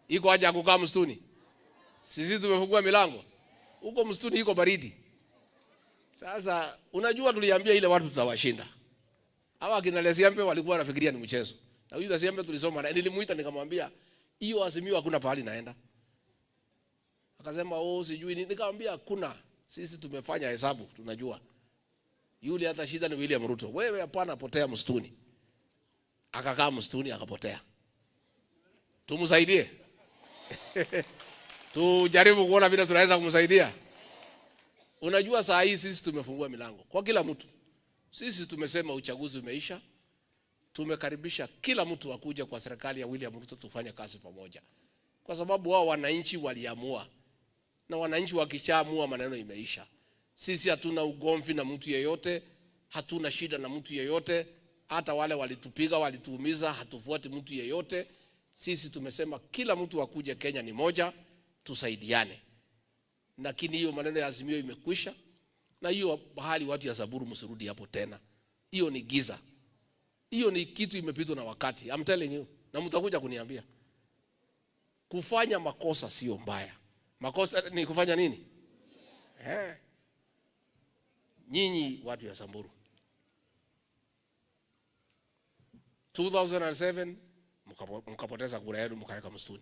Iko haja ya kukaa msituni? Sisi tumefungua milango huko msituni, iko baridi. Sasa unajua, tuliambia ile watu tutawashinda hawa akina Lesiambe walikuwa wanafikiria ni mchezo, na huyu Lesiambe tulisoma na nilimuita nikamwambia, hiyo Azimio hakuna pahali naenda. Akasema oh, sijui nini. Nikamwambia hakuna, sisi tumefanya hesabu, tunajua yule hata shida ni William Ruto. Wewe hapana, potea msituni. Akakaa msituni akapotea. Tumsaidie tujaribu kuona vile tunaweza kumsaidia. Unajua, saa hii sisi tumefungua milango kwa kila mtu. Sisi tumesema uchaguzi umeisha, tumekaribisha kila mtu akuja kwa serikali ya William Ruto tufanye kazi pamoja, kwa sababu wao wananchi waliamua, na wananchi wakishaamua maneno imeisha. Sisi hatuna ugomvi na mtu yeyote, hatuna shida na mtu yeyote. Hata wale walitupiga walituumiza, hatufuati mtu yeyote. Sisi tumesema kila mtu akuje, Kenya ni moja, tusaidiane. Lakini hiyo maneno ya Azimio imekwisha, na hiyo bahali watu ya Samburu msirudi hapo tena. Hiyo ni giza, hiyo ni kitu imepitwa na wakati. I'm telling you, na mtakuja kuniambia. Kufanya makosa sio mbaya, makosa ni kufanya nini? Eh. Nyinyi watu ya Samburu 2007 mkapo- mkapoteza kura yenu mkaweka msituni.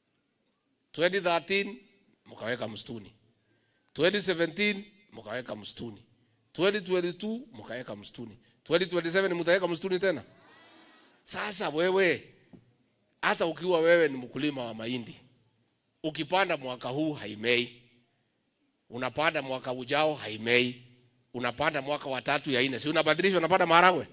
2013 mkaweka msituni. 2017 mkaweka msituni. 2022 mkaweka msituni. 2027 mtaweka msituni tena. Sasa wewe hata ukiwa wewe ni mkulima wa mahindi, ukipanda mwaka huu haimei, unapanda mwaka ujao haimei, unapanda mwaka wa tatu ya nne, si unabadilisha, unapanda maharagwe.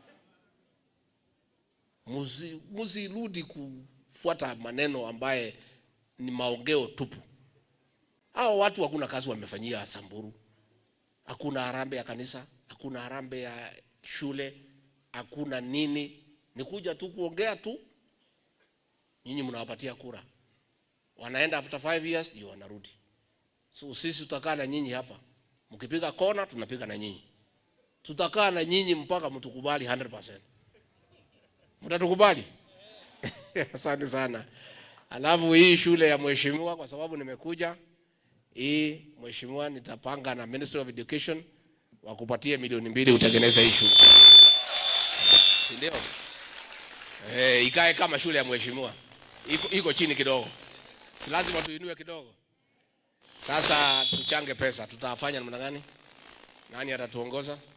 Musi- Musirudi kufuata maneno ambaye ni maongeo tupu. Hao watu hakuna kazi wamefanyia Samburu, hakuna harambee ya kanisa, hakuna harambee ya shule, hakuna nini, ni kuja tu kuongea tu. Nyinyi mnawapatia kura, wanaenda after five years ndio wanarudi. So sisi tutakaa na nyinyi hapa, mkipiga kona tunapiga na nyinyi, tutakaa na nyinyi mpaka mtukubali 100%. Mtatukubali? Asante sana. Alafu hii shule ya mheshimiwa, kwa sababu nimekuja hii mheshimiwa, nitapanga na Ministry of Education wakupatie milioni mbili utengeneze hii shule, si ndio? Eh, ikae kama shule ya mheshimiwa, iko, iko chini kidogo, si lazima tuinue kidogo. Sasa tuchange pesa, tutafanya namna gani? Nani atatuongoza?